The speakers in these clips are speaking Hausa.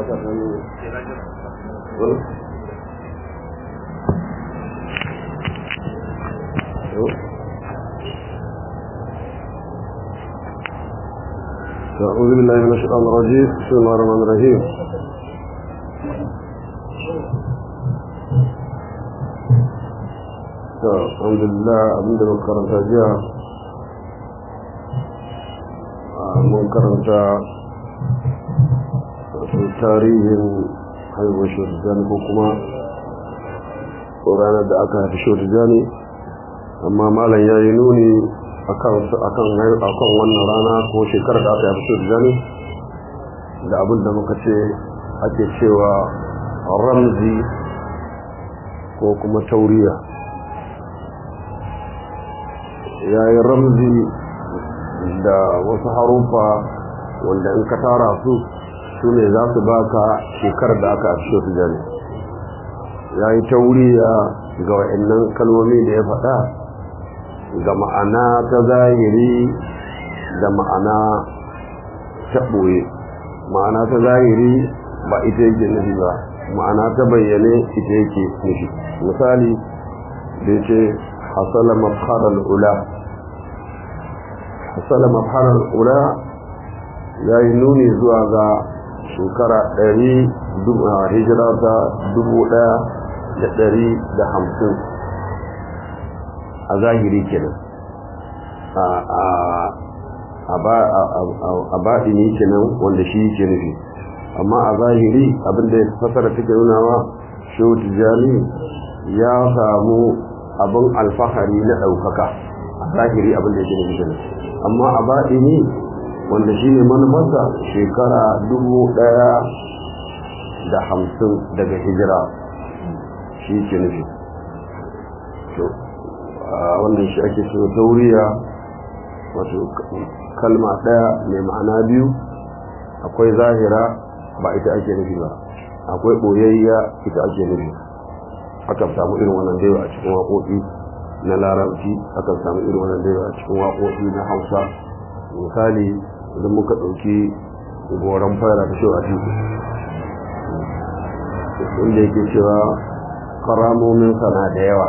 ta gano أعوذ بالله من الشيطان الرجيم بسم الله الرحمن الرحيم الحمد لله abinda mun karanta jiya mun karanta tarihin haihuwar shotijani ko kuma ranar da aka haifi shotijani amma malam ya yi nuni akan wannan rana ko shekarar da aka haifi shotijani da abin da muka ce ake cewa ramzi ko kuma tauriya ya yi ramzi da wasu harufa wanda in ka tara su su ne za su baka shekarar da aka afishe su jani ya yi tauriya ga wa'annan kalmomi da ya faɗa ga ma'ana ta zahiri da ma'ana ta ɓoye ma'ana ta zahiri ba ita yake nufi ba ma'ana ta bayyane ita yake nufi misali da ya ce hasala mafharar ula hasala mafharar ula ya yi nuni zuwa ga shekara ɗari hijira ta dubu ɗaya da ɗari da hamsin a zahiri kenan a baɗini kenan wanda shi ke nufi amma a zahiri abinda ya fasara take nunawa shehu tijjani ya samu abin alfahari na ɗaukaka a zahiri abinda ya ke nufi kenan amma a baɗini wanda shi ne manufarsa shekara dubu ɗaya da hamsin daga hijira shi ke nufi wannan shi ake so tauriya wato kalma ɗaya mai ma'ana biyu akwai zahira ba ita ake nufi ba akwai ɓoyayya ita ake nufi akan samu irin wannan daiwa a cikin waƙoƙi na larabci akan samu irin wannan daiwa a cikin waƙoƙi na hausa misali idan muka ɗauki goron fara da shi a titi inda yake cewa karamomin sana da yawa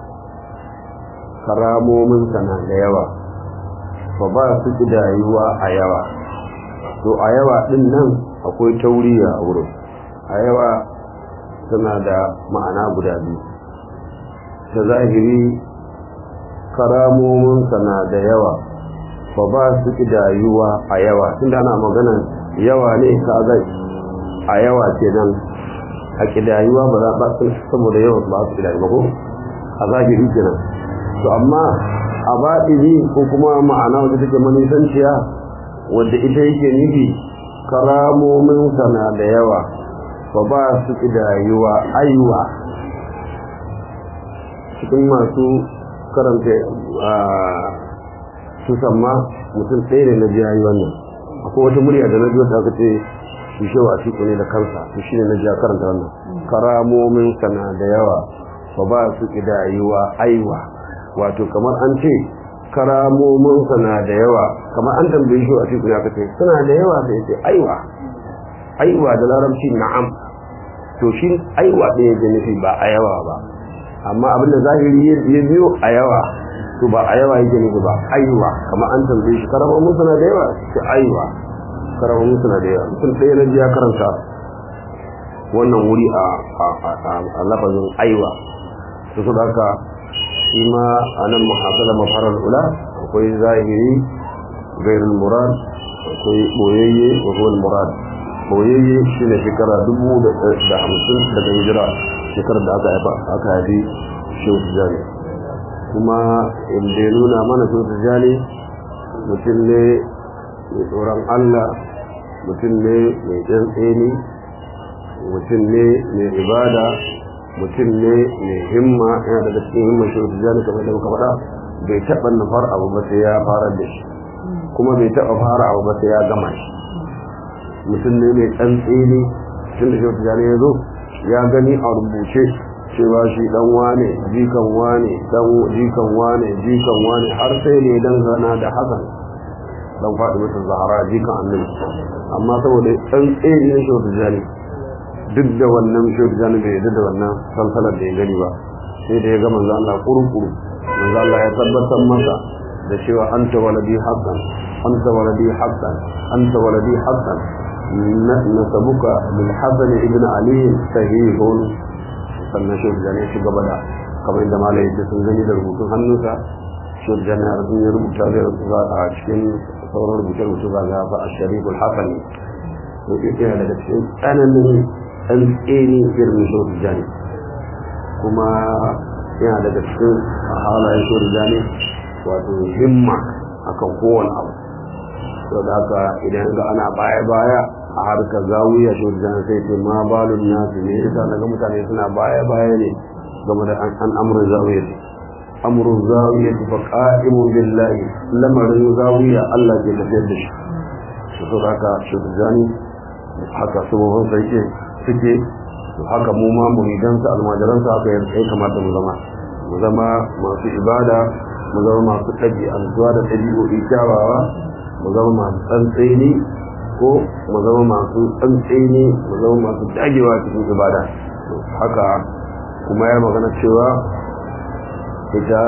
karamomin sana da yawa ba ba su kidayuwa a yawa to a yawa din nan akwai tauriya a wurin a yawa tana da ma'ana guda biyu ta zahiri karamomin sana da yawa ba ba su kidayuwa a yawa tun da ana magana yawa ne ka zai a yawa ce nan a kidayuwa ba za ba saboda yawa ba su kidayu ba ko a zahiri kenan to amma a baɗini ko kuma ma'ana wadda take manisanciya wadda ita yake nufi karamomin sana da yawa ba ba su kidayuwa aiwa cikin masu karanta su samma mutum ɗaya ne na jiya yi wannan akwai wata murya da na ji wata aka ce shi shewa a ne da kansa to shi ne na jiya karanta wannan karamomin sana da yawa ba ba su kidayuwa aiwa wato kamar an ce karamomin sana da yawa kamar an tambayi shi a cikin ya kace suna da yawa sai ce aiwa aiwa da larabci na'am to shi aiwa ɗaya da nufi ba a yawa ba amma abin da zahiri ya biyo a yawa to ba a yawa yake nufi ba aiwa kamar an tambaye shi karamomin sana da yawa ce aiwa karamomin sana da yawa mutum ɗaya na ji ya karanta wannan wuri a lafazin aiwa su su haka shi ma a nan muhasala mafarar ula akwai zahiri gairin murad akwai boyayye wa huwa murad boyayye shi ne shekara dubu da hamsin daga hijira shekarar da aka haifa aka haifi shehu tijjani kuma inda ya nuna mana shehu tijjani mutum ne mai tsoron allah mutum ne mai tsantseni mutum ne mai ibada mutum ne mai himma yana daga cikin himma shi wata jani kamar da muka faɗa bai taɓa nufar abu ba sai ya fara da shi kuma bai taɓa fara abu ba sai ya gama shi mutum ne mai tsantseni tun da shi wata jani ya zo ya gani a rubuce cewa shi dan wane jikan wane dan jikan wane jikan wane har sai ne dangana da hasan dan faɗi masa zahara jikan annabi amma saboda tsantseni na shi wata jani duk da wannan shehu jani bai yadda da wannan salsalar da ya gani ba sai da ya ga manzo Allah kurukuru manzo Allah ya tabbatar masa da cewa anta waladi haqqan anta waladi haqqan anta waladi haqqan nasabuka bil hasan ibn ali sahihun sannan shehu jani ya ci gaba da kamar inda malai yake sun gani da rubutun hannunsa shehu jani ya rubuta zai rubuta a cikin sauran rubuce-rubuce ba ga ba a shariful hasani to yana daga cikin tsananin ɗan tseni irin shehu jani kuma yana daga cikin halayen shehu jani wato himma akan kowane abu to da haka idan ga ana baya-baya a harkar zawiya shehu jani sai ce ma balun nasu ne yasa daga mutane suna baya-baya ne game da an amurin zawiya amru zawiya fa qa'imun billahi lamarin zawiya Allah ke tafiyar da shi to so haka shugabani haka sabon sai ke suke to haka mu ma muridan sa almajiran sa haka ya kamata mu zama mu zama masu ibada mu zama masu ɗabi'antuwa da ɗabi'o'i kyawawa mu zama masu tsantseni ko mu zama masu tsantseni mu zama masu dagewa cikin ibada haka kuma ya magana cewa ita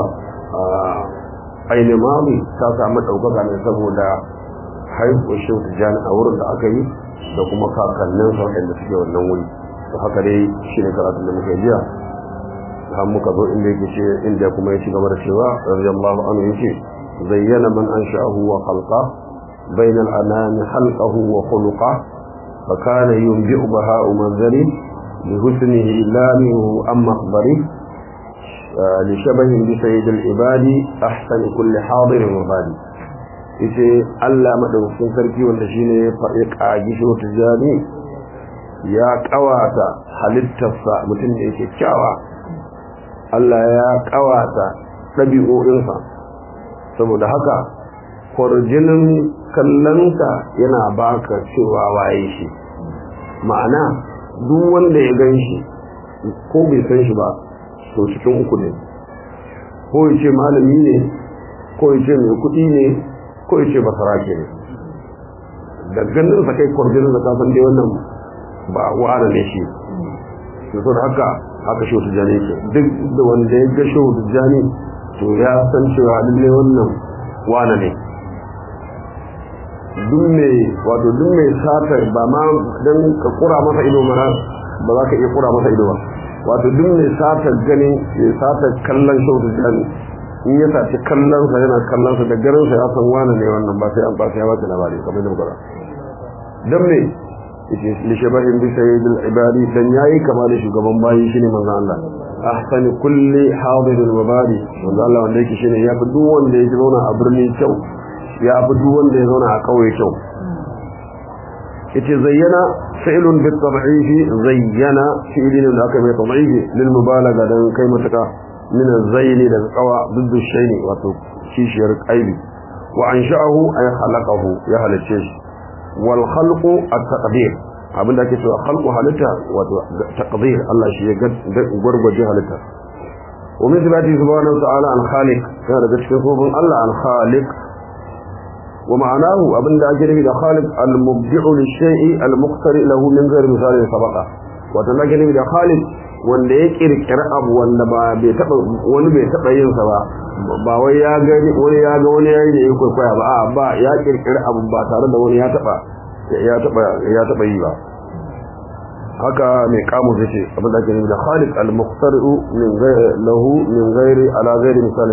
ainihin mami ta samu ɗaukaka ne saboda haihuwar shehu tijjani a wurin da aka yi da kuma kakannin sa waɗanda suke wannan wuri to haka dai shi ne karatun da muka jiya har muka zo inda yake ce inda kuma ya ci gaba da cewa radiyallahu anhu yace zayyana man ansha'ahu wa khalqa bayna al-anam khalqahu wa khuluqa fa kana yunbi'u baha'u manzari bi husnihi la minhu amma akhbari لشبه بسيد العباد أحسن كل حاضر وبادي yace Allah madaukakin sarki wanda shine ya faɗi ƙagi shi wata jami ya ƙawata halittarsa mutum da yake kyawa Allah ya ƙawata ɗabi'o'insa saboda haka kwarjinin kallonsa yana baka cewa waye shi ma'ana duk wanda ya gan shi ko bai san shi ba to cikin uku ne ko ya ce malami ne ko ya ce mai kuɗi ne ko ya ce basarake ne da ganin sa kai kwarjinin da kasan dai wannan ba wa'ana ne shi to so da haka haka shi wata jani ke duk da wanda ya ga shi wata jani to ya san cewa lalle wannan wana ne duk mai wato duk mai satar ba ma don ka kura masa ido mana ba za ka iya kura masa ido ba wato duk mai satar ganin ya satar kallon shautu jani in ya saci kallon sa yana kallon sa da garin sa ya san wani ne wannan ba sai an ba sai ya bata labari kamar da muka dan me yake li shabahin bi sayyidil ibadi dan yayi kama da shugaban bayi shine manzo Allah ahsan kulli hadir wa bari manzo Allah wanda yake shine ya fi duk wanda yake zauna a birni kyau ya fi duk wanda ya zauna a kauye kyau yace zayyana fi'lun bi tad'ifi zayyana fi'lin da aka mai tad'ifi lil mubalaga dan kai mutaka min az-zayni da qawa ضد shayni wato kishiyar qaibi wa ansha'ahu ay khalaqahu ya halice shi wal khalqu at-taqdir abinda ake cewa khalqu halitta wato taqdir Allah shi ya gurgurje halitta wa min sifati subhanahu wa ta'ala al-khaliq yana daga cikin sunan Allah al-khaliq ومعناه أبن دا جنبي دا خالق المبدع للشيء المقترئ له من غير مثال سبقه وتنا جنبي دا خالق wanda ya kirkira abu wanda ba bai taba wani bai taba yin sa ba ba wai ya gani wani ya ga wani yayi da ya kwaikwaya ba a ba ya kirkira abu ba tare da wani ya taba ya taba ya taba yi ba haka mai kamu zace abin da ake nufi da khaliq al-muqtari'u min ghairi lahu min ghairi ala ghairi misali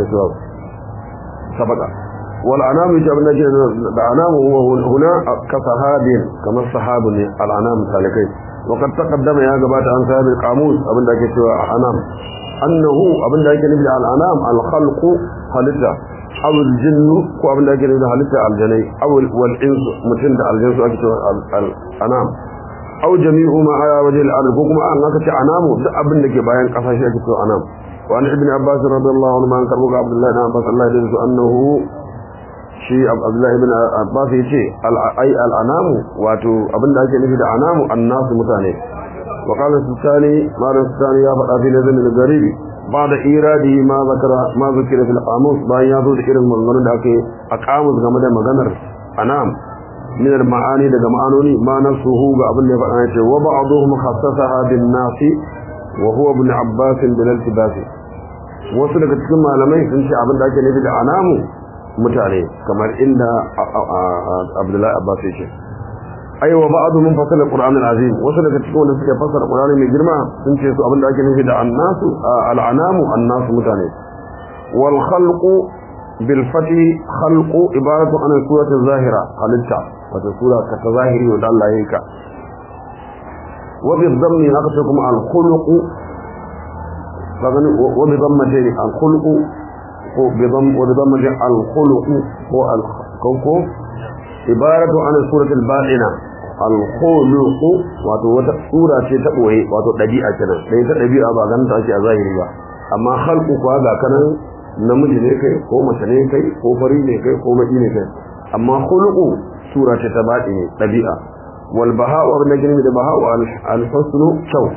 sabaka والعنام جابنا العنام هو هنا كصحاب كما الصحاب العنام سالكين وقد تقدم يا جماعه عن صاحب القاموس ابن ذاك سوى عنام انه ابن ذاك نبي العنام الخلق خلقه او الجن كو ابن ذاك نبي خلقه الجني او والانس متن ده الجنس ake cewa العنام او جميع ما على وجه الارض ko kuma an aka ce anamu duk abin da ke bayan kasa shi ake cewa anam وعن ابن عباس رضي الله عنه عن كربوك عبد الله بن عباس الله يرضى انه shi abdullahi ibn abbas yace ai al'anamu wato abinda ake nufi da anamu annasu mutane wa qala sultani malam sultani ya faɗa fi lazim al-garibi ba'da iradi ma zakara ma zikira fil qamus bayan ya zo da irin maganganun da ake a qamus game da maganar anam min al-ma'ani daga ma'anoni ma nasuhu ga abin da ya faɗa yace wa ba'dhum khassasaha bin nasi wa huwa ibn abbas bil iltibas wasu daga cikin malamai sun ce abin da ake nufi da anamu mutane kamar inda abdullahi abbas ya ce ai wa ba'du min fasal alquran alazim wasu daga cikin wanda suke fasara qur'ani mai girma sun ce su abin da ake nufi da annasu al'anamu annasu mutane wal khalqu bil fati khalqu ibaratu an surati zahira halitta wata sura ka ta zahiri wanda Allah ya yi ka wa bi dhammi haka sai kuma al khuluqu fagani wa bi dhammati al khuluqu ko bi dhamm wa bi dhammati al khuluqu ko al ko ibaratu an suratul batina al-khuluq wato wata sura ce ta boye wato dabi'a kenan dai ta dabi'a ba ganin ta ake a zahiri ba amma khalqu kuwa ga kanan namiji ne kai ko mace ne kai ko fari ne kai ko baki ne kai amma khuluqu sura ce ta batini dabi'a wal baha'u abin da gani da baha'u al-husnu shaw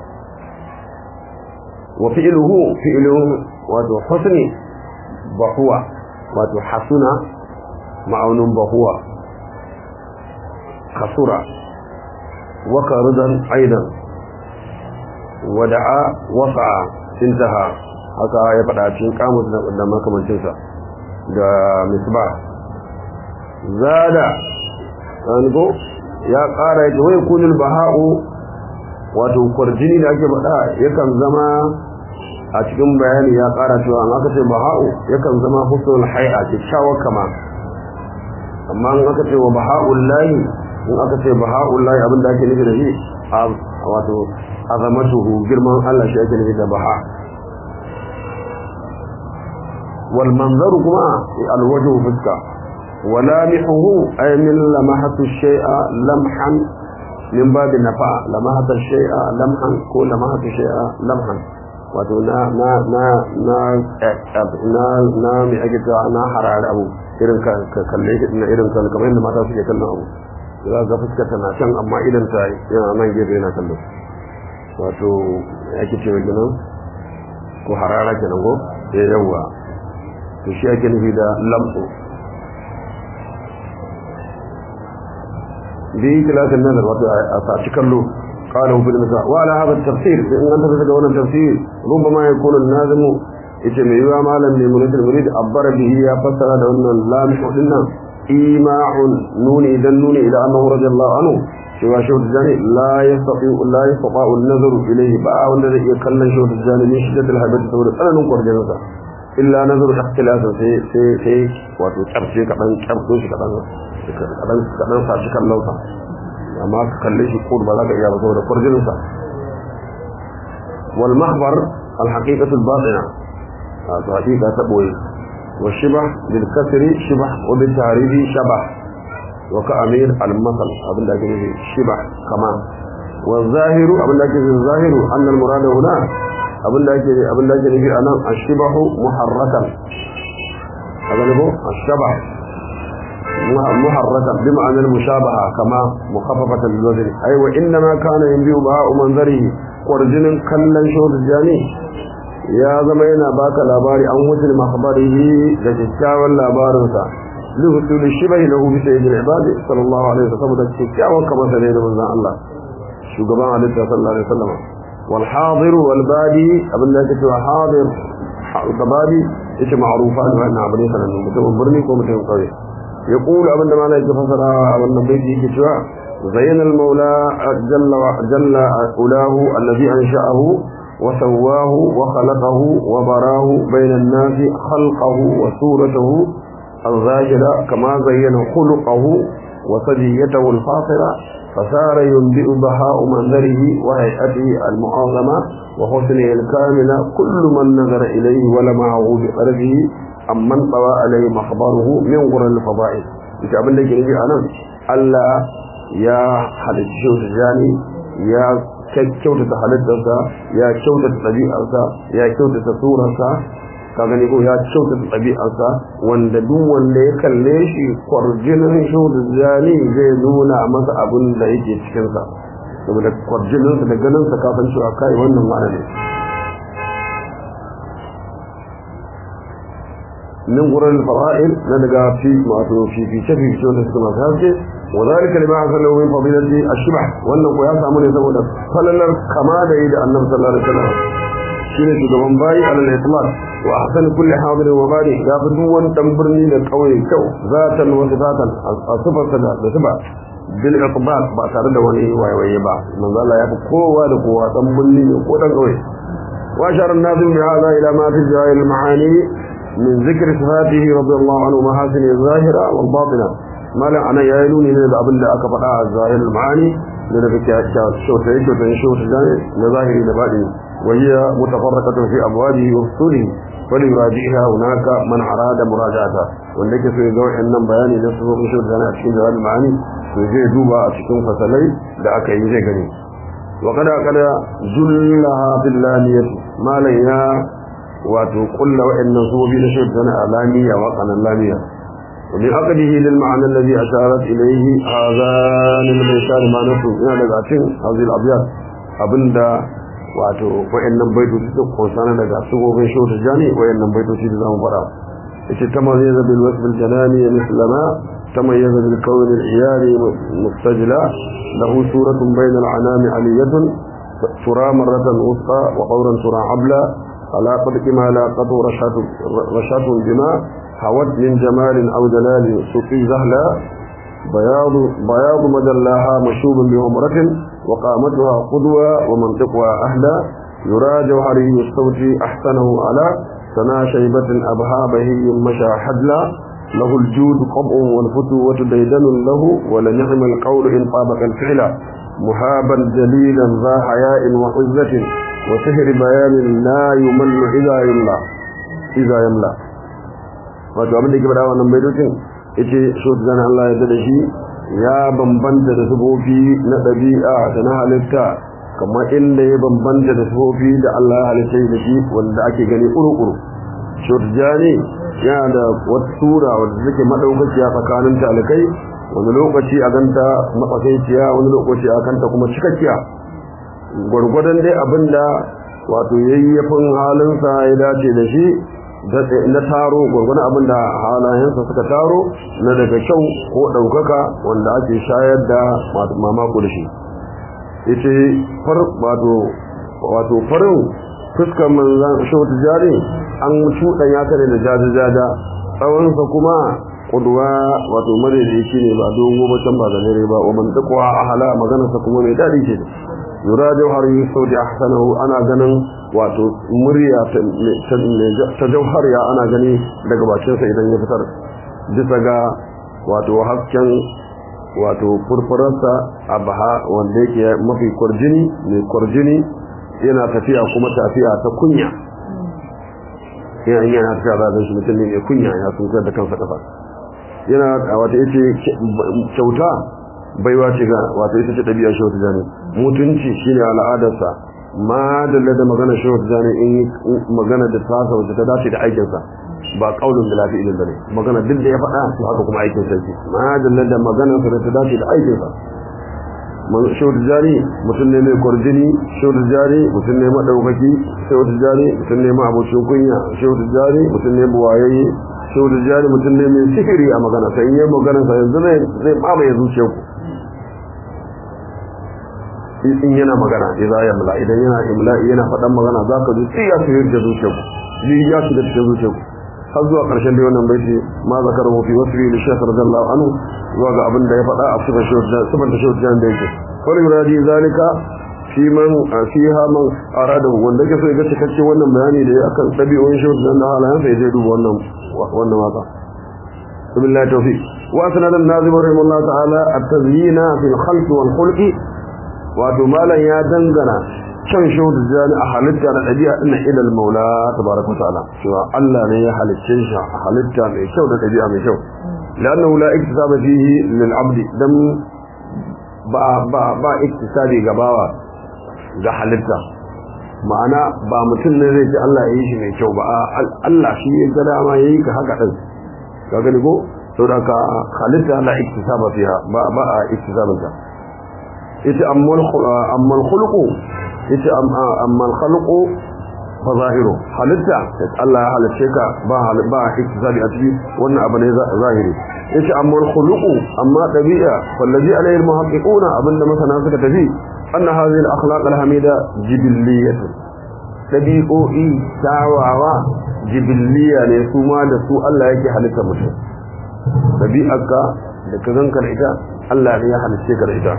wa fi'luhu fi'luhu wato husni bahuwa wato hasuna ma'aunin bahuwa خسرة وكردا أيضا ودعا وسعى انتهى haka ya faɗa cikin kamus da makamancinsa da misbah zada ko ya ƙara yake wai kunil baha'u wato kwarjini da ake faɗa yakan zama a cikin bayani ya ƙara cewa an aka ce baha'u yakan zama husnul hay'a kyakkyawar kama amma an aka ce wa baha'ul lahi in aka ce baha'ullahi abin da ake nufi da shi wato azamatuhu girman Allah shi ake nufi da baha wal manzaru kuma alwajhu fuska walamihuhu ay min lamahatu shay'a lamhan min babi nafa lamahatu shay'a lamhan ko lamahatu shay'a lamhan wato na na na na na na mi ake cewa na harare abu irin ka kalle shi na irin kan kamar yadda mata suke kallon abu za ga fuskar tana can amma idan ta yana nan gefe yana kallon wato ake cewa kenan ko harara kenan ko eh yawa to shi ake nufi da lamsu bi kilasin nazar wato a saci kallo قاله بالمساء وعلى هذا التفسير إن أنت تتكون التفسير ربما يكون النازم يتم يوا مالا لمريد المريد عبر به يا فسر أن لا مشهدنا إيماع نون إذا نون إلى أنه رضي الله عنه سوى شهد الجاني لا يستطيع لا يستطاع النظر إليه بقى والذي يكلم شهد الجاني من شدة الهبة تقول أنا ننقر جنسا إلا نظر اختلاف في في في واتو ترشي كتن ترشي كتن كتن كتن ساشي كاللوسا amma ka kalle shi ko ba za ka iya ba saboda farjinsa wal mahbar al haqiqatu al batina to haqiqa ta boye wa shibah bil kasri shibah wa bil tarihi shabah wa ka amir al masal abin da ake nufi shibah kama wa zahiru abin da ake nufi zahiru anna al murada huna abin da ake abin da ake nufi anan ashibahu muharrakan kaga ne ko ashabah محركا بمعنى المشابهة كما مخففة للوزن أي وإنما كان ينبيه بهاء منظره ورجل كلا شهد الجاني يا زمينا باك لاباري أن وزن مخبره لتتكاوى لابارنسا لحصول الشبه له بسيد العباد صلى الله عليه وسلم تتكاوى كما سنين من الله شو قبان عليه صلى الله عليه وسلم والحاضر والبادي أبن لا تتوى حاضر القبادي إيش معروفان وأن عبري صلى الله عليه وسلم برني كومتين قوي يقول أبن ما لا يتفسر أبن بيت يكتوى زين المولى جل, جل أولاه الذي أنشأه وسواه وخلقه وبراه بين الناس خلقه وصورته الظاهرة كما زين خلقه وصديته الفاطرة فصار ينبئ بهاء منظره وهيئته المعظمة وحسنه الكاملة كل من نظر إليه ولمعه بقلبه amman tsawa alai makhbaruhu min gurin fada'il ita abin da ke nufi anan Allah ya halicci shi jani ya kyautata halittarsa ya kyautata ɗabi'arsa ya kyautata surarsa ka gani ko ya kyautata ɗabi'arsa wanda duk wanda ya kalle shi kwarjinin shi jani zai nuna masa abin da yake cikinsa saboda kwarjininsa da ganinsa kafin cewa kai wannan ma'ana ne min quran fara'il na daga fi wato fi fi fi fi wanda suka masu haske wa zalika lima hasala min fadilati ashbah wannan ko ya samu ne saboda falalar kama da yi da annabi sallallahu alaihi wasallam shine shugaban bayi alal itlaq wa ahsan kulli hadir wa bari ya fi duk wani dan birni da kauye kyau zatan wa sifatan asfar da da sifa bil iqbal ba tare da wani wayewaye ba manzo Allah ya fi kowa da kowa dan birni ne ko dan kauye wa sharar nazim bi hada ila ma fi jawahir al maani min zikr sifatihi radiyallahu anhu mahasin zahira wal batina mala ana yayi nuni ne da abin da aka faɗa a zahir al maani da daga kyautai kyautai kyautai na zahiri da baɗini وهي متفرقة في أبوابه وفصوله فليراجعها هناك من أراد مراجعتها وانك في ذوح النم بياني نفسه مشهد لنا أشكين جواب المعاني ويجي دوبا أشكين فسلي دعك يجي قني وقد أقل جلها في اللانية ما ليها وتقل وإن نصوب نشهد لنا اللانية وقنا اللانية ومن عقده للمعنى الذي أشارت إليه هذان البيتان ما نصوب إلى لغاتين هذه الأبيات أبندا wato wayannan baitoci da konsana daga sugogin shota jani wayannan baitoci da zamu fara yace tamayyaza bil wasf al jalani mislama tamayyaza bil kawn al iyari mustajla lahu suratun bayna al anami aliyatun tura marratan usqa wa qawran tura abla ala qadri ma la qadu rashatu rashatu bima hawat min jamal aw jalal suqi zahla بياض بياض مجلاها مشوب بعمرة وقامتها قدوة ومنطقها أهدى يرى جوهري الصوت أحسنه على سنا شيبة أبها بهي مشى حدلا له الجود قبع والفتوة ديدن له ولنعم القول إن طابق الفعل محابا جليلا ذا حياء وعزة وسهر بيان لا يمل إذا يملى إذا يملى wato abin da ke faɗa wannan baitocin yace so zan Allah ya da shi ya bambanta da sufofi na ɗabi'a da na halitta kamar inda ya bambanta da sufofi da Allah ya halitta da shi wanda ake gani uru-uru shurjani yana da wata sura wadda take madaukakiya tsakanin talikai wani lokaci a ganta matsakaiciya wani lokaci a kanta kuma cikakkiya gwargwadon dai abinda wato yayyafin halinsa ya dace da shi na taro gwargwadon abin da halayensa suka taro na daga kyau ko ɗaukaka wanda ake shayar da mamako da shi ita far wato wato farin fuskar manzan shautu jari an cuɗan ya kare da jaja-jaja tsawonsa kuma kuduwa wato madaidaici ne ba dogo ba can ba zanere ba wa mantakuwa a hala maganarsa kuma mai daɗi ce yura jauhari sauti ahsanahu ana ganin wato murya ta jauhariya ana gani daga bakinsa idan ya fitar bisa ga wato hasken wato furfurarsa a baha wanda yake mafi kwarjini mai kwarjini yana tafiya kuma tafiya ta kunya yana yana tafiya za a shi mutum ne mai kunya ya sun da kansa kafa yana wata yace kyauta baiwa ce ga wato ita ce ɗabi'a shi wata jani mutunci shine al'adarsa ma dalla da magana shi wata jani in magana da tasa wacce ta dace da aikinsa ba kaulun da lafi ilin bane magana duk da ya faɗa to haka kuma aikin sarki ma dalla da magana sa da ta dace da aikinsa shi wata jani mutum ne mai kwarjini shi wata jani mutum ne maɗaukaki shi wata jani mutum ne ma abocin kunya shi wata jani mutum ne buwayayye shi wata jani mutum ne mai sihiri a magana sai in yi magana sa yanzu zai mamaye zuciyarku in yana magana idza yamla idan yana imla yana faɗan magana zaka ji sai ya shiga da zuciyarku ji ya shiga cikin zuciyarku har zuwa ƙarshen dai wannan baiti ma zakaru fi wasfi li shaykh radiyallahu anhu zuwa ga abin da ya faɗa a sifar shawjan sifar da shawjan da yake wal yuradi zalika fi man fiha man arada wanda yake so ya ga cikakken wannan bayani da ya akan dabi'o'in shawjan da halayen sai zai duba wannan wannan waka billahi tawfiq wa sanad an-nazim rahimahullah ta'ala at-tazyin fi al-khalq wal khulq wato malam ya dangana can shaudu jani a halitta na ɗabi'a ɗin ilal maula tabaraka wa ta'ala cewa Allah ne ya halicce shi a halitta mai kyau da ɗabi'a mai kyau lannahu la iktisaba fihi lil abdi dan ba ba ba iktisabi ga bawa ga halitta ma'ana ba mutum ne zai ce Allah ya yi shi mai kyau ba Allah shi ya ga dama yayi ka haka din ka gani ko saboda ka halitta la iktisaba fiha ba ba a iktisabin ta yace ammal ammal khuluqu yace ammal khalqu fa zahiru halitta Allah ya halice ka ba ba iktisali a ciki wannan abu ne zahiri yace amma khuluqu amma dabi'a wallazi alayhi almuhaqqiquna abinda masana suka tafi anna hadhihi al-akhlaq al-hamida jibilliyatun dabi'o'i tawawa jibilliya ne su ma da su Allah yake halitta mutum dabi'arka da ka zanka da ita Allah ne ya halice ka da ita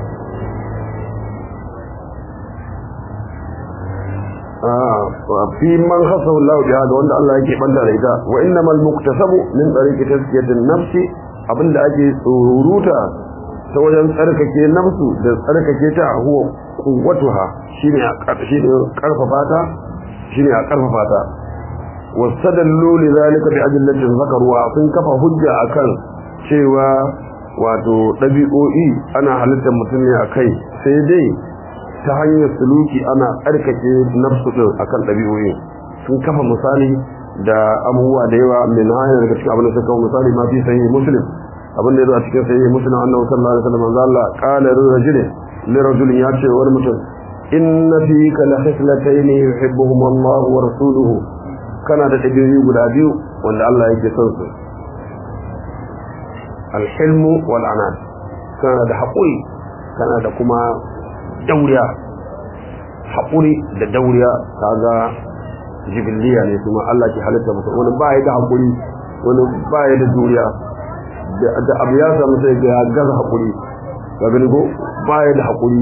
fi man khasahu Allah bi hada wanda Allah yake banda da ita wa innamal muktasabu min tariqi tazkiyatin nafsi abinda ake tsururuta ta wajen tsarkake nafsu da tsarkake ta huwa quwwatuha shine a shine karfafa ta shine a karfafa ta wastadallu lidhalika bi adillatin zakaruwa sun kafa hujja akan cewa wato dabi'o'i ana halittar mutum ne akai sai dai ta hanyar suluki ana tsarkake nafsu din akan dabi'o'i sun kafa misali da abubuwa da yawa min hanyar daga cikin abin da suka kawo misali ma fi sahih muslim abin da ya zo a cikin sahih muslim annabi sallallahu alaihi wasallam manzo Allah qala lirajul lirajul ya ce wani mutum inna fika la khislatayn yuhibbuhum Allah wa rasuluhu kana da dabi'o'i guda biyu wanda Allah yake son su al-hilmu wal anad kana da haƙuri kana da kuma dauriya haƙuri da dauriya kaga jibiliya ne kuma Allah ke halitta mutum wani ba ya da haƙuri wani ba ya da juriya da abu ya samu sai ga ya gaza haƙuri ga gani ko ba ya da haƙuri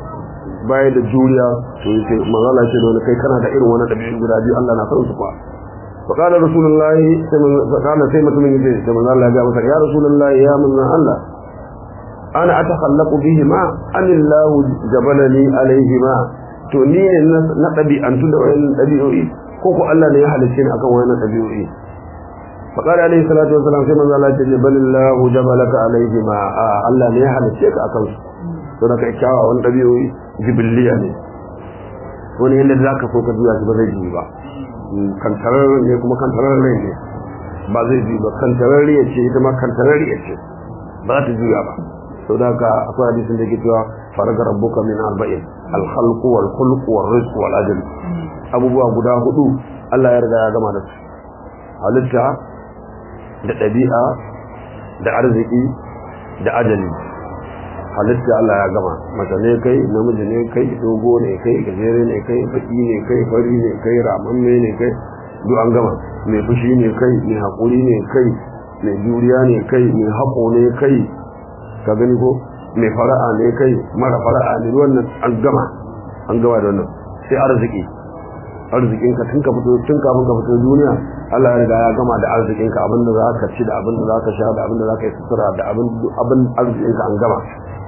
ba ya da juriya to yake magana ce da wani kai kana da irin wani ɗabi'u guda biyu Allah na san su kwa فقال رسول الله فقال سيمة من يديه كما قال الله جاء يا رسول الله يا من الله ana atakhallaqu bihima anillahu jabalani alaihima to ni ne na dabi'antu da wayannan dabi'o'i ko ko Allah ne ya halice ni akan wayannan dabi'o'i fa qala alaihi salatu wassalam sai manzo Allah ya ce balillahu jabalaka alaihima Allah ne ya halice ka akan su to da kai kyawa wannan dabi'o'i jibiliya ne wani yanda zaka so ka juya shi ba zai ji ba kantarar ne kuma kantarar ne ba zai ji ba kantarar ya ce ita ma kantarar ya ce ba ta juya ba sau da ka akwai hadisin da ke cewa faraga rabbuka min arba'in alkhalqu wal khulqu wal rizqu wal ajal abubuwa guda hudu Allah ya riga ya gama da su halitta da ɗabi'a da arziki da ajali halitta Allah ya gama mace ne kai namiji ne kai dogo ne kai gajere ne kai baki ne kai fari ne kai ramamme ne kai duk an gama mai fushi ne kai mai haƙuri ne kai mai juriya ne kai mai haƙo ne kai ka gani ko mai fara'a ne kai mara fara'a ne wannan an gama an gama da wannan sai arziki arzikin ka tun ka fito tun kafin ka fito duniya Allah ya riga ya gama da arzikin ka abinda za ka ci da abinda za ka sha da abinda za ka yi sutura da abin abin arzikin ka an gama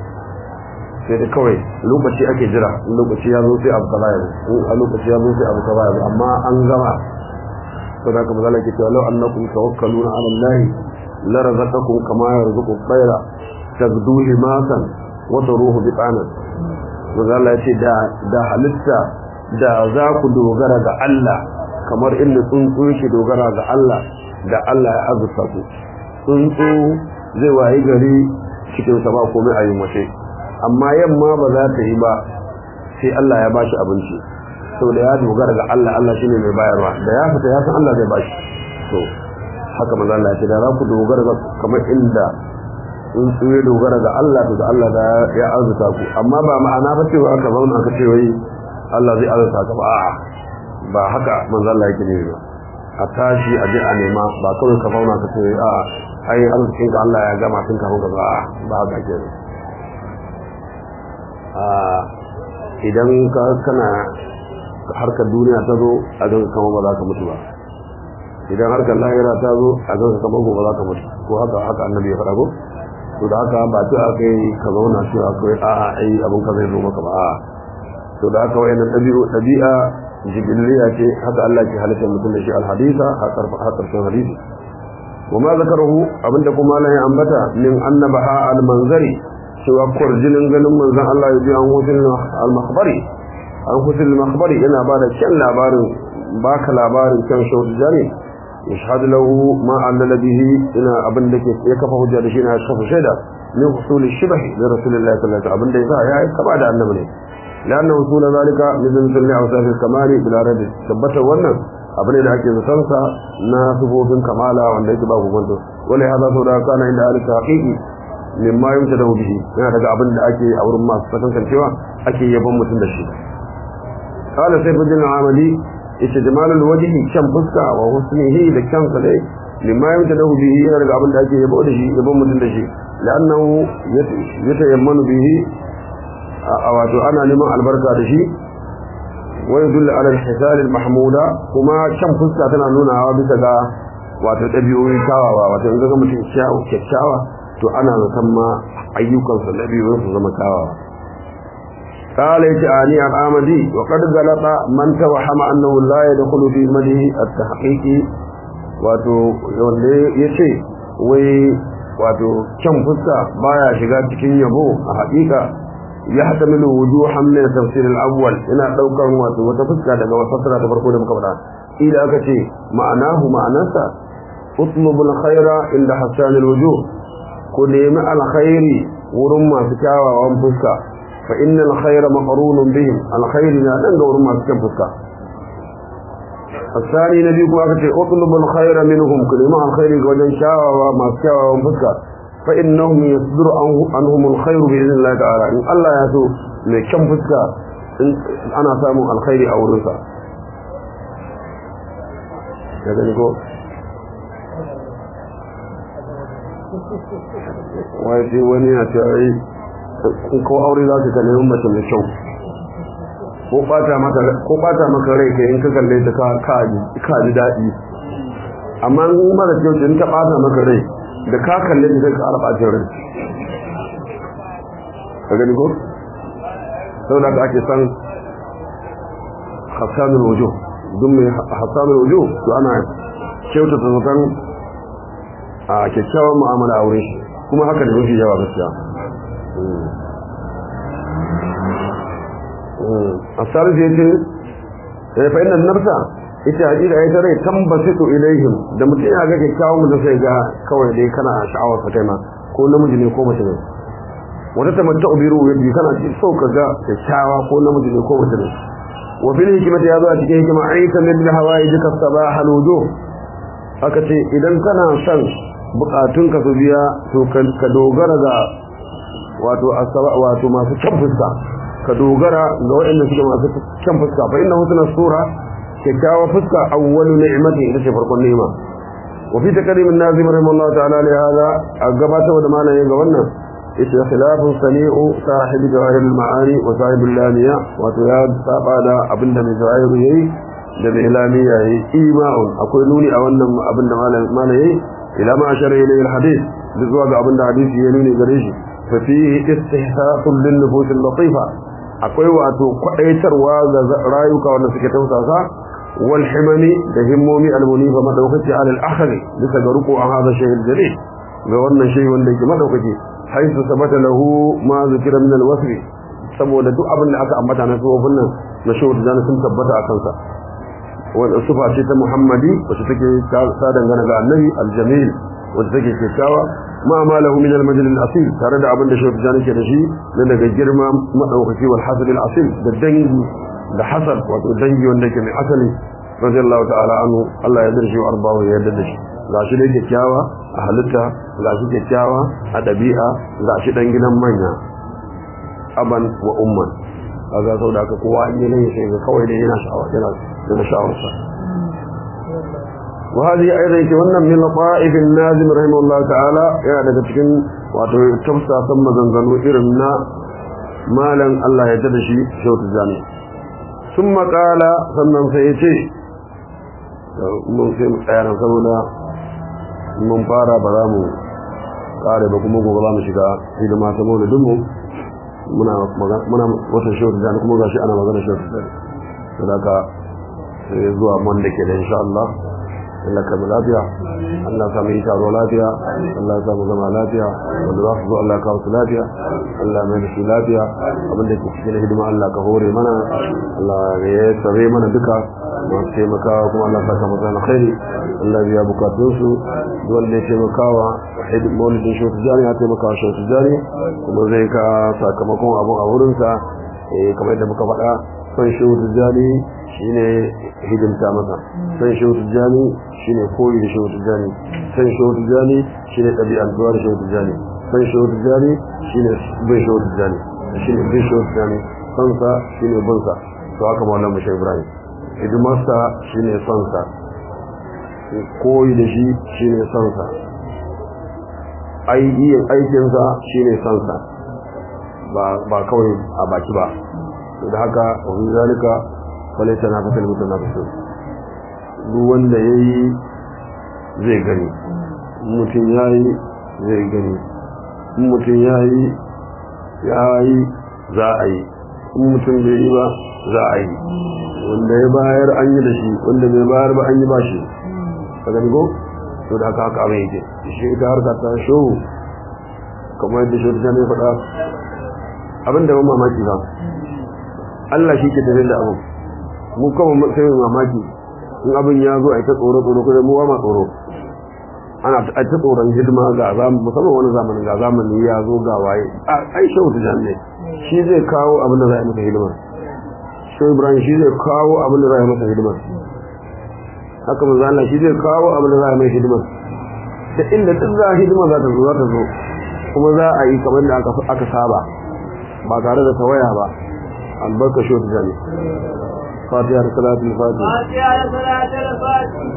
sai da kawai lokaci ake jira in lokaci ya zo sai abu kaza ya zo in a lokaci ya zo sai abu kaza ya zo amma an gama to da kuma zalaka cewa law annakum tawakkaluna ala allahi la razaqakum kama yarzuqu at-tayra tabdu himasan wa taruhu biqanan manzo Allah ya ce da da halitta da za ku dogara ga Allah kamar inda tsuntsu yake dogara ga Allah da Allah ya azurta ku tsuntsu zai wayi gari cikin sa ba komai a yin wace amma yamma ba za ta yi ba sai Allah ya bashi abinci saboda ya dogara ga Allah Allah shine mai bayarwa da ya fita ya san Allah zai bashi to haka manzo Allah ya ce da za ku dogara ga kamar inda in su ya dogara ga Allah to da Allah da ya arzuta ku amma ba ma'ana ba cewa aka zauna aka ce wai Allah zai arzuta ka ba a'a ba haka manzo Allah yake ne ba a tashi a je a nema ba kawai ka fauna ka ce a'a ai arzikin ka Allah ya gama tun kafin ka ba ba haka ke a idan ka kana harkar duniya ta zo a ga kamar ba za ka mutu ba idan harkar lahira ta zo a ga kamar ba za ka mutu ko haka haka annabi ya faɗa ko to da haka ba ta aka yi ka zauna shi akwai a'a ai abin ka zai zo maka ba a'a to da haka wayannan dabi'u dabi'a jibiliya ce haka Allah ke halitta mutum da shi alhadisa har karshen hadisi وما ذكره abinda kuma Allah ya ambata min annabaha almanzari cewa kurjinin ganin manzon Allah ya ji an hutul al-makhbari an hutul al-makhbari yana bada kyan labarin baka labarin kan shawt jani yashhadu lahu ma allala bihi ina abinda ke ya kafa hujja da shi na kafa shaida min husul shibh da rasulullahi sallallahu alaihi wasallam abinda yasa ya kaba da annabi ne لأن وصول ذلك مثل مثل أوصاف الكمال بلا رد ثبت wannan abu ne da ake zaton sa na sifofin kamala wanda yake ba ku gwanto wala hada sau da kana inda ahli haqiqi mimma yumta da bihi yana daga abin da ake a wurin masu sakankancewa ake yaban mutum da shi qala sayfuddin amali ita jamalul wajhi kan fuska wa husnihi da kansa dai mimma yamta da bihi yana daga abin da ake yabo da shi yabon mutum da shi la'annahu yatayammanu bihi a wato ana neman albarka da shi wa yadullu ala al-hisal al-mahmuda kuma kan fuska tana nunawa bisa ga wato dabi'o'i kawawa wato in ga mutum kyakkyawa to ana zaton ma ayyukansa dabi'o'in su zama kawawa قال يتعاني الآمدي وقد غلط من توهم أنه لا يدخل في مده التحقيق wato wanda ya ce wai wato kyan fuska baya shiga cikin yabo a haƙiƙa ya haɗa mini wuju hamlin tafsirin awwal ina ɗaukar wato wata fuska daga fasara ta farko da muka faɗa ila aka ce ma'anahu ma'anarsa utlubul khaira inda hassanil wuju ku nemi alkhairi wurin masu kyawawan fuska fa innal khaira maqrunun bihim alkhairi na dan ga wurin masu kyan fuska الثاني نبي كما كتير اطلب الخير منهم كلمة الخير وجن شاوى وما شاوى ومفكر فإنهم يصدر عنهم الخير بإذن الله تعالى إن الله يسو لكم فسكا أنا سامو الخير أو الرسا كذا نقول wai wani na tare ko aure za ka kalli mace mai kyau ko bata maka ko bata maka rai kai in ka kalle ta ka ka ji dadi amma in mara kyau in ta bata maka rai da ka kalle ta sai ka arba jin rai ka gani ko saboda ka ake san hasanul wujuh duk mai hasanul wujuh to ana kyautata zaton a kyakkyawan mu'amala a wurin shi kuma haka da mafi yawa gaskiya الثالث يتي فإن النفس ita hakika ita rai tambasitu ilaihim da mutum ya ga kyakkyawan mutum sai ga kawai dai kana sha'awar sa kai ma ko namiji ne ko mace ne wata tamatta ubiru yaji kana ci so ka ga kyakkyawa ko namiji ne ko mace ne wa fil hikmati ya zo a cikin hikima aita min hawaii jika sabah al wujuh aka ce idan kana son bukatun ka su biya to ka dogara ga wato asaba wato masu kyan fuska ka dogara ga waɗanda suke masu kyan fuska fa inna husna sura kyakkyawa fuska awwalu ni'mati ita ce farkon ni'ima wa fi takrim an-nazim rahimahullah ta'ala li hada gabata wa da malaye ga wannan ita khilafun sani'u sahib jawahir al-ma'ani wa sahib al-lamiya wato ya saba da abinda mai jawahir yayi da mai lamiya yayi ima'un akwai nuni a wannan abinda malaye ila ma ashara ilayhi al-hadith zuwa ga abinda hadisi ya nuni gare shi fa fihi istihsafun lin-nufus al-latifa akwai wato kwadaitarwa ga rayuka wanda suke tausasa wal himani da himmomi almunifa madaukaki ala al-akhri bisa ga ruku an hada shay'in jalil ga wannan shay wanda yake madaukaki haisu sabata lahu ma zikira min al-wasfi saboda duk abin da aka ambata na sufofin nan na shawar da sun tabbata a kansa wanda sufa ce ta muhammadi wacce take ta dangana ga annabi al-jamil wacce take kyakkyawa ma ma lahu min al-majl al-asil tare da abin da shawar da ke da shi na daga girma madaukaki wal hasad al-asil da dangi da hasad wato dangi wanda yake mai asali radiyallahu ta'ala anhu Allah ya darshe wa arbahu ya yarda da shi gashi dai kyakkyawa a halitta gashi kyakkyawa a dabi'a gashi dan gidan manya aban wa umman kaga sau da aka kowa in yi sai ga kawai dai yana sha'awa yana yana sha'awarsa وهذه أيضا كمان من لطائف النازم رحمه الله تعالى يعني cikin wato tafsa san maganganu irin na malan Allah ya tada shi shautu jami ثم قال sannan sai ya ce mun sai mu tsaya saboda mun fara ba za mu kare ba kuma gobe za mu shiga hidima ta maulidin mu muna muna wata shautu jami kuma gashi ana magana shautu jami saboda sai zuwa wanda ke da insha Allah Allah ka lafiya Allah ka mai taro lafiya Allah ka mu zama lafiya wanda za su zo Allah ka wasu lafiya Allah mai da shi lafiya abinda ke cikin hidima Allah ka hore mana Allah ya tsare mana duka masu taimakawa kuma Allah ka kama zana khairi Allah biya bukatun su wanda ya taimakawa maulidin shi wata jari ya taimakawa shi wata jari kuma zai ka sakamakon abun a wurinsa eh kamar yadda muka faɗa son shehu tijjani shine hidimta masa son shehu tijjani shine koyi da shehu tijjani son shehu tijjani shine ɗabi'antuwa da shehu tijjani son shehu tijjani shine bin shehu tijjani shine bin shehu tijjani sonsa shine binsa to haka maulan mu shehu ibrahim hidimarsa shine sonsa koyi da shi shine sonsa yin aikinsa shine sonsa ba kawai a baki ba da haka wani zalika wale ta na fasar mutum na fasar duk wanda ya yi zai gani mutum ya yi zai gani mutum ya yi ya yi za a yi mutum bai yi ba za a yi wanda ya bayar an yi da shi wanda bai bayar ba an yi ba shi ka gani ko to da haka haka abin yake shi ita harka ta show kamar yadda shi ta ne faɗa abin da ban mamaki ba Allah shi ke tafiya da abu mu kama sai mamaki in abin ya zo a ta tsoro tsoro kuma mu ba ma tsoro ana ta ta tsoron hidima ga zamu musamman wani zamanin ga zamani ya zo ga waye ai shehu ta janne shi zai kawo abin da za a yi masa hidima shehu ibrahim shi zai kawo abin da za a yi masa hidima haka manzo Allah shi zai kawo abin da za a yi mai hidima da inda duk za a hidima za ta zo za ta zo kuma za a yi kamar da aka saba ba tare da tawaya ba albarka shi wata jami fatiha da salatul fatiha fatiha da salatul fatiha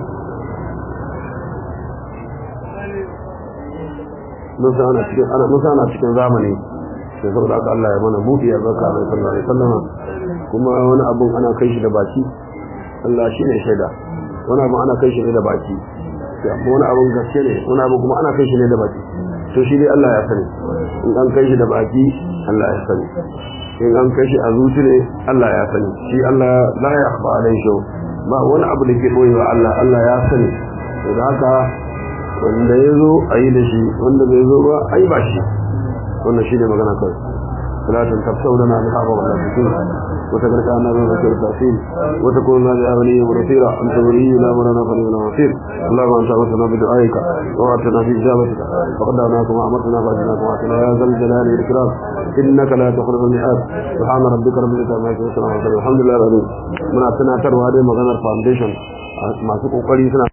mun sa ana cikin ana mun sa ana cikin zamani sai saboda haka Allah ya mana buɗi ya zaka mai sallallahu alaihi wasallam kuma wani abun ana kai shi da baki Allah shi ne shaida wani abun ana kai shi ne da baki wani abun gaske ne wani abun kuma ana kai shi ne da baki to shi dai Allah ya sani in an kai shi da baki Allah ya sani in an kai shi a zuci ne Allah ya sani shi Allah la ya akhfa alai shi ba wani abu da ke boyewa Allah Allah ya sani to da haka wanda ya zo a yi da shi wanda bai zo ba a yi ba shi wannan shi ne magana kawai salatun tafsau lana bi haɓa wa lafikin wata karka na zan zakar tafsir wata kuma na da abani ya murafira an ta wuri na mura na fari na wasir Allah ma ta wata na bi du'aika wa ta na fi jabatika wa qad na kuma amartana ba jina kuma kana ya zal jalali wal ikram innaka la tukhlifu al mi'ad subhana rabbika rabbil izzati amma yasifun alhamdulillah rabbil muna tunatarwa dai maganar foundation masu kokari suna